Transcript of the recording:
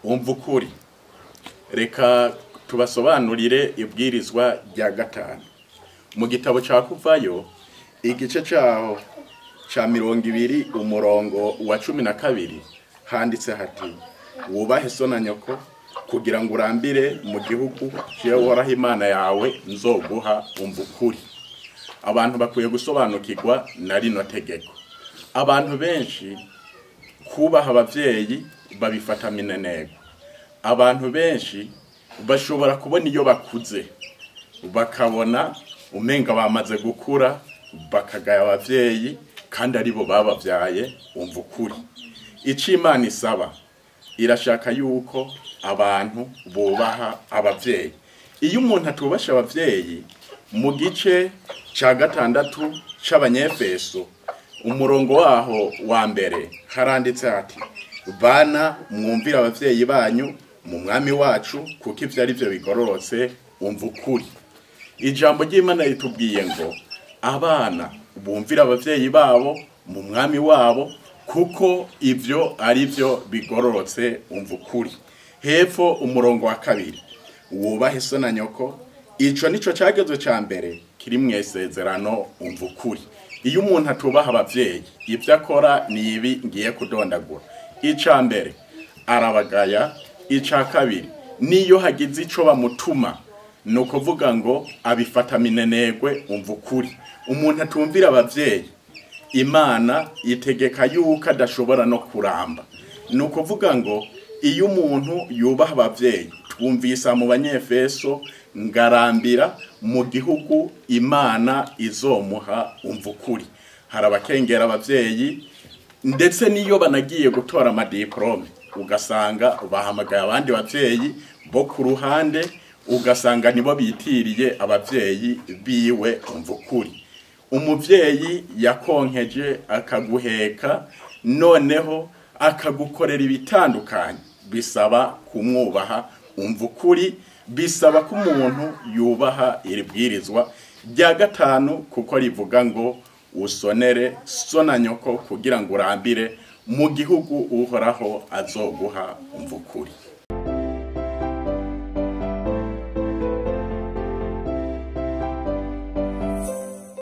wumva ukuri reka tubasobanurire ibwirizwa rya gatanu mu gitabo cya kuvayo igice cyaho cya mirongo ibiri umurongo wa cumi na kabiri handitse hati wubahe so na nyoko kugira ngo urambire mu gihugu woraho imana yawe nzoguha umva ukuri abantu bakwiye gusobanukirwa na rino tegeko abantu benshi kubaha ababyeyi babifata mineneko abantu benshi bashobora kubona iyo bakuze bakabona umenga bamaze gukura bakagaya ababyeyi kandi aribo bababyaye umva ukuri icyo imana isaba irashaka yuko abantu bubaha ababyeyi iyo umuntu atubasha ababyeyi mu gice cya gatandatu cy'abanyefeso umurongo waho wa mbere haranditse hati bana mwumvire ababyeyi banyu mu mwami wacu kuko ibyo ari byo bigororotse umva ukuri ijambo ry'imana ritubwiye ngo abana bumvire ababyeyi babo mu mwami wabo kuko ibyo ari byo bigororotse umva ukuri hepfo umurongo wa kabiri wubahe so na nyoko icyo nicyo cyagezo cya mbere kiri mu isezerano umva ukuri iyo umuntu atubaha ababyeyi ibyo akora ni ibi ngiye kudondagura icya mbere arabagaya icya kabiri n'iyo hagize icyo bamutuma ni ukuvuga ngo abifata minenegwe umva ukuri umuntu atumvira ababyeyi imana yitegeka yuko adashobora no kuramba ni ukuvuga ngo iyo umuntu yubaha ababyeyi twumvise mu banyefeso ngarambira mu gihugu imana izomuha umva ukuri hari abakengera ababyeyi ndetse n'iyo banagiye gutora amadiporome ugasanga bahamagaye abandi babyeyi bo ku ruhande ugasanga nibo bitiriye ababyeyi biwe umva ukuri umubyeyi yakonkeje akaguheka noneho akagukorera ibitandukanye bisaba kumwubaha umva ukuri bisaba ko umuntu yubaha iri bwirizwa rya gatanu kuko rivuga ngo usonere so na nyoko kugira ngo urambire mu gihugu uhoraho azoguha umva ukuri